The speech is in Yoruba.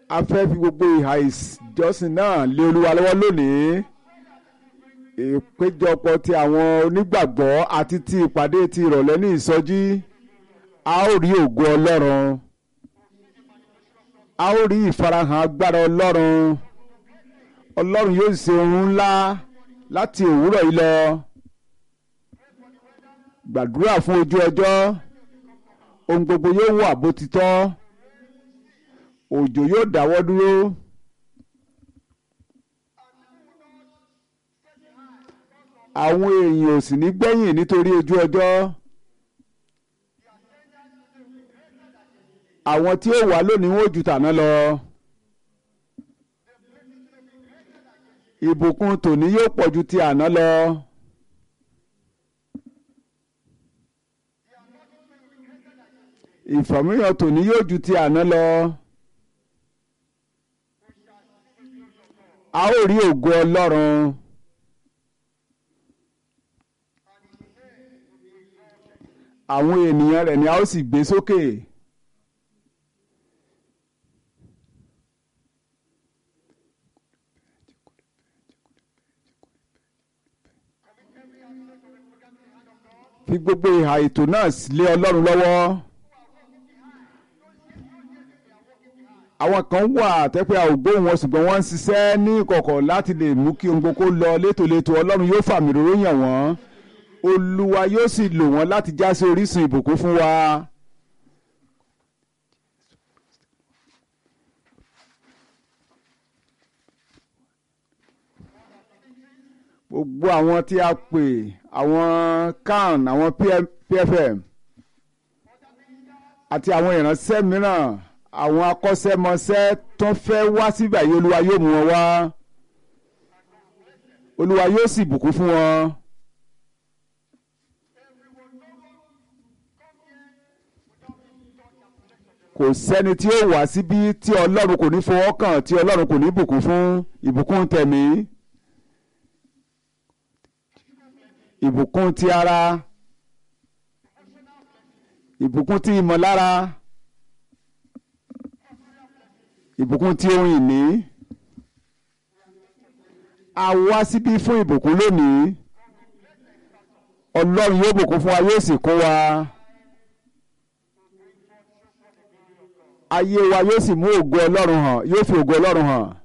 a fẹ́ fi gbogbo ìhà ìjọsìn náà lé olúwa lọ́wọ́ lónìí ìpéjọpọ̀ ti àwọn onígbàgbọ́ àti ti ìpàdé ti ìrọ̀lẹ́ ní ìsọjí a ó rí ògo ọlọ́run a ó rí ìfarahàn agbára ọlọ́run ọlọ́run yóò ṣe ohun ńlá láti òwúrọ̀ yìí lọ gbàdúrà fún ojú ọjọ́ ohun gbogbo yóò wà bó ti tọ́ òjò yóò dáwọ́ dúró àwọn èèyàn ò sì ní gbẹ̀yìn nítorí ojú ọjọ́ àwọn tí ó wà lónìí wọn ò ju tàná lọ ìbùkún tòní yóò pọ̀ ju ti àná lọ. ìfàmìyàn tòní yóò ju ti àná lọ. a ó rí ògo ọlọ́run. àwọn ènìyàn rẹ̀ ni a ó sì gbé sókè. fi gbogbo ìhà ètò náà lé ọlọ́run lọ́wọ́. àwọn kan wà tẹ́pẹ́ àwògbó wọn ṣùgbọ́n wọ́n ń ṣiṣẹ́ ní ìkọ̀kọ̀ láti lè mú kí ohun gbogbo lọ létòlétò ọlọ́run yóò fàmì róró yàn wọ́n olúwa yóò sì lò wọ́n láti já sí orísun ìbùkún fún wa. gbogbo àwọn tí a pè àwọn can àwọn pfm àti àwọn ìránṣẹ́ mìíràn àwọn akọ́ṣẹ́mọṣẹ́ tó fẹ́ wá síbẹ̀ yìí olúwa yóò mú wọn wá olúwa yóò sì bùkún fún wọn. kò sẹ́ni tí ó wá síbí tí ọlọ́run kò ní fọwọ́ kàn tí ọlọ́run kò ní bùkún fún ìbùkún tẹ̀mí ìbùkún ti ara ìbùkún ti ìmọ̀lára ìbùkún tí ohun ìní a wá síbí fún ìbùkún lónìí ọlọ́run yóò bùkún fún wa yóò sì kún wa ayé wa yóò sì mú ògo ọlọ́run hàn yóò fi ògo ọlọ́run hàn